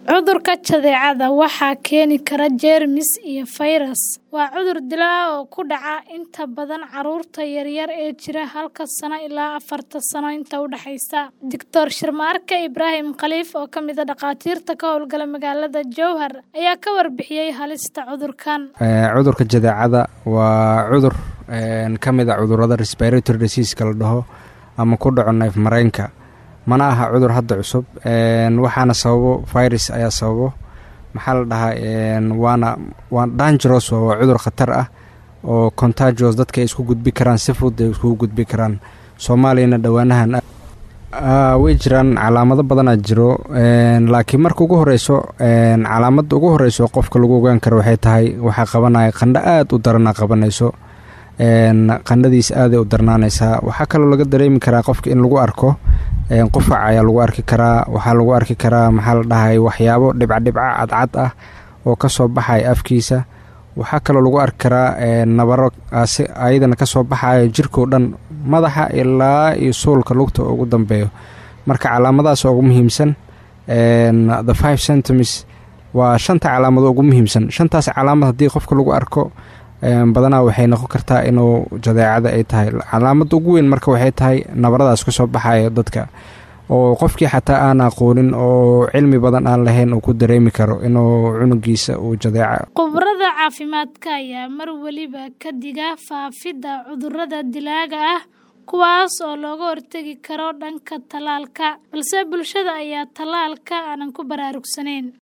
Cudurka jadeecada waxaa keeni kara jeermis iyo fayras. Waa cudur dilaa ah oo ku dhaca inta badan carruurta yaryar ee jira halka sano ilaa afarta sano inta u dhaxaysa. Dr. Sharmaarke Ibraahim Khaliif, oo ka mid ah dhakhaatiirta ka howlgala magaalada Jowhar, ayaa ka warbixiyay halista cudurkan. Cudurka jadeecada waa cudur ka mid ah cudurrada respiratory disease la dhaho ama ku dhaco neef mareenka. mana aha cudur hadda cusub waxaana sababo virus ayaa sababo maxaa la dhahaa waana waa dangeros waa cudur khatar ah oo contagious dadka ay isku gudbi karaan si fudud ay iskugu gudbi karaan soomaaliyana dhowaanahan way jiraan calaamado badanaa jiro laakiin marka ugu horeyso calaamadda ugu horeyso qofka lagu ogaan karo waxay tahay waxaa qabanaya qandho aada u daranaa qabanayso qandhadiis aaday u darnaanaysaa waxaa kaloo laga dareemi karaa qofka in lagu arko qufac ayaa lagu arki karaa waxaa lagu arki karaa maxaa la dhahay waxyaabo dhibcadhibca cadcad ah oo kasoo baxaya afkiisa waxaa kaloo lagu arki karaa nabaro ayadana kasoo baxayo jirkao dhan madaxa ilaa iyo suulka lugta ugu dambeeyo marka calaamadahaas ugu muhiimsan the five centimes waa shanta calaamado ugu muhiimsan shantaas calaamad haddii qofka lagu arko badanaa waxay noqon kartaa inuu jadeecada ay tahay calaamada ugu weyn marka waxay tahay nabaradaas kasoo baxayo dadka oo qofkii xataa aan aqoonin oo cilmi badan aan lahayn uu ku dareemi karo inuu cunugiisa uu jadeeca khubarada caafimaadka ayaa mar weliba ka diga faafidda cudurrada dilaaga ah kuwaas oo looga hortegi karo dhanka tallaalka balse bulshada ayaa tallaalka aanan ku baraarugsanayn